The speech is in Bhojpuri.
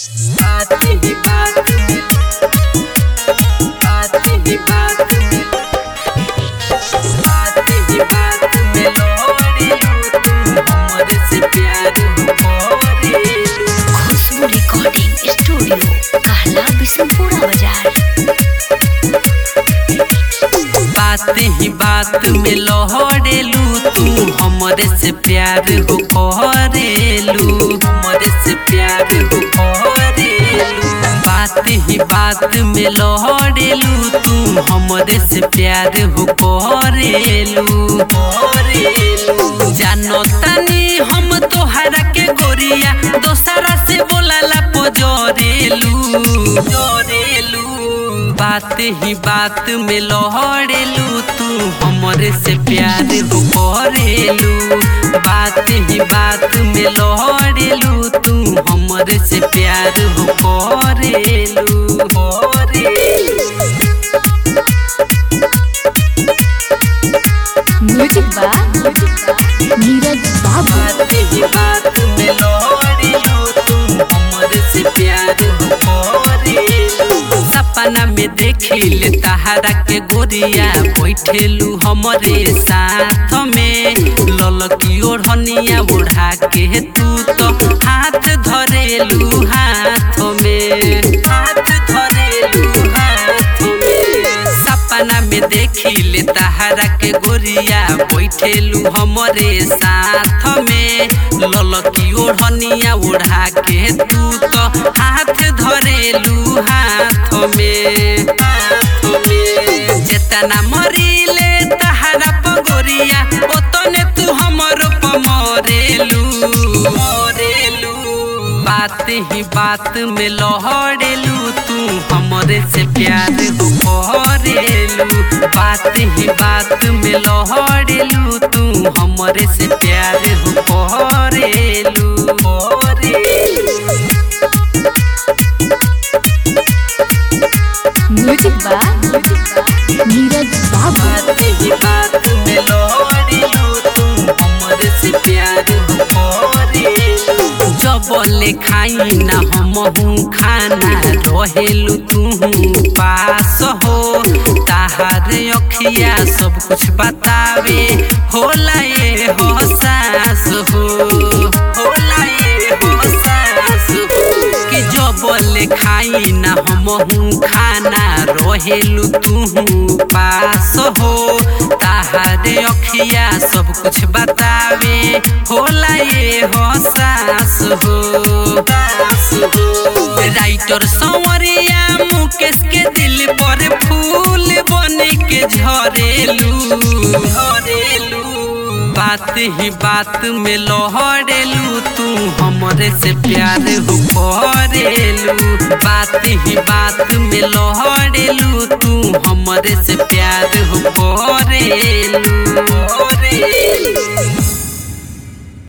बात ही बात में बात ही बात में बात ही बात में लोरी तू हमरे से प्यार हो करेलू खुशबू रिकॉर्डिंग स्टूडियो कहला बिशनपुरा बाजार बात ही बात में लहरेलू तू हमरे से प्यार हो करेलू हमरे से प्यार हो करेलू बात ही बात में लहरेलू तू हमरे से प्यार हो करेलू करेलू जानो तनी हम तोहरा के गोरिया दोसरा से बोलाला पजरेलू जरेलू बात ही बात में लहरेलू तू हमरे से प्यार हो करेलू बात ही बात में लहरेलू तू हमरे से प्यार हो करेलू करेलू म्यूजिक बा नीरज बाबू बात ही बात में लहरेलू तू हमरे से प्यार हो करेलू सपना में देखिल तहारा के गोरिया बैठेलू हमरे साथ में ललकी ओढ़निया ओढ़ा के तू तो हाथ धरेलू हाथ में हाथ धरेलू हाथ में सपना में देखिल तहारा के गोरिया बैठेलू हमरे साथ में ललकी ओढ़निया ओढ़ा के तू तो हाथ धरेलू हाथ में हाथ में जेतना मरीले तहारा पगोरिया ओतने तू हमर पमरेलू मरेलू बात ही बात में लहरेलू तू हमरे से प्यार हो करेलू बात ही बात में लहरेलू तू हमरे से प्यार हो करेलू करेलू म्यूजिक बा नीरज बाबू बात ही बात में लहरेलू तू हमरे से प्यार हो करेलू जब ले खाई ना हमहू खाना रहेलू तू पास हो ताहार अखिया सब कुछ बतावे होला ये हो सास हो होला ये हो सास हो कि जब ले खाई ना हमहू खाना रहेलू तू पास हो ताहार अखिया सब कुछ बतावे होला ये हो सास हो सास हो राइटर संवरिया मुकेश के दिल पर फूल बन के झरेलू झरेलू बात ही बात में लहरेलू तू हमरे से प्यार हो करेलू बात ही बात में लहरेलू तू हमरे से प्यार हो करेलू